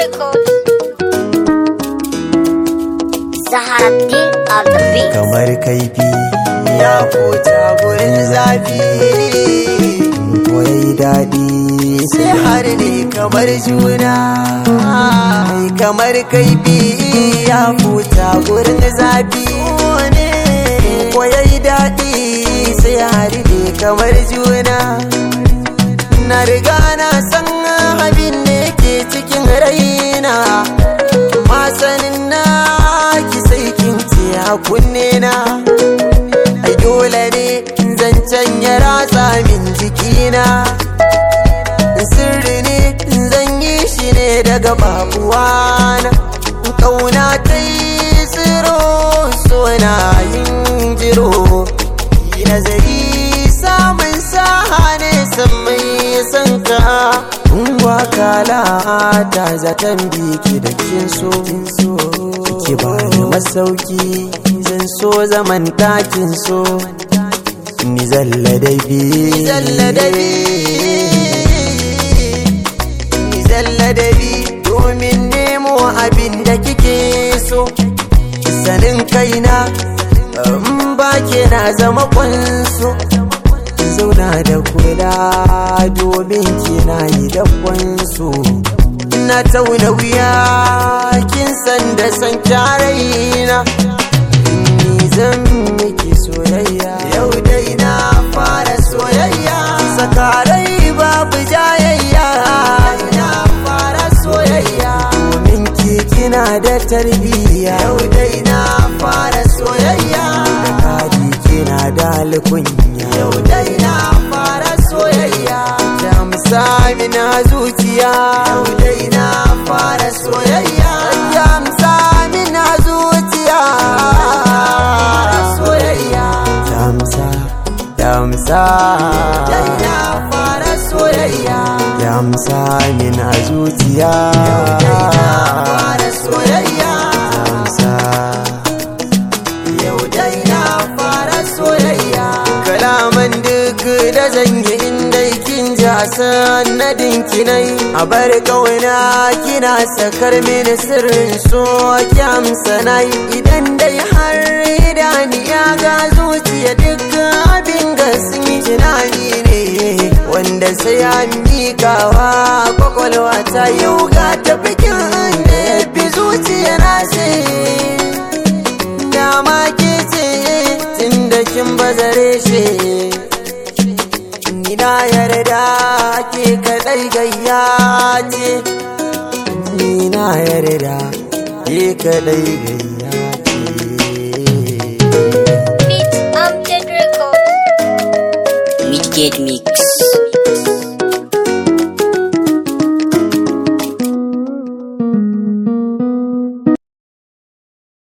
Records. Zaharaddin on the beat. kamar kaifi ya fota gurin zafi ko yayi daɗi sai har ne kamar juna Ai, kamar kaifi ya fota gurin zafi ko yayi daɗi sai har ne kamar juna na riga na san abin da ke cikin raina masanin na ki sai kin ce a kunne na ai dole ne zancen ya ratsa min jikina sirri ne zan yi shi ne daga babuwana kauna ta yi tsiro suna yin jiro yi nazari samun saha ne san mai san ka Ungwa kala ta zaton biki da kin so ki ba ni masauki zan so zaman takin so ni zalla da bi zalla da bi ni zalla da bi domin nemo abin da kike so sanin kaina in ba ke na zama kwanso zauna da kula domin kina yi da kwanso na tauna wuya kin san da san kyaraina ni zan miki soyayya yau dai na fara soyayya sakarai babu jayayya na fara soyayya domin ki kina da tarbiyya yau dai na fara soyayya da kaji kina da alkunya yau dai na fara soyayya da musami na zuciya yau dai na fara soyayya da musami na zuciya soyayya damsa damsa dai na fara soyayya damsa min a zuciya yau dai na fara soyayya damsa yau dai na fara soyayya kalaman duk da zan yi inda kin ji a sanadin kinai a bar kauna kina sakar mini sirrin so kyamsa nai idan dai har idaniya ga zuciya duk abin gasmi tunani ne wanda sai an mikawa kwakwalwa ta yau ga tafikin da ya fi zuciya na sai dama ke ce tun da kin bazare shi ni na yarda ke kadai gayya ce ni na yarda ke kadai gayya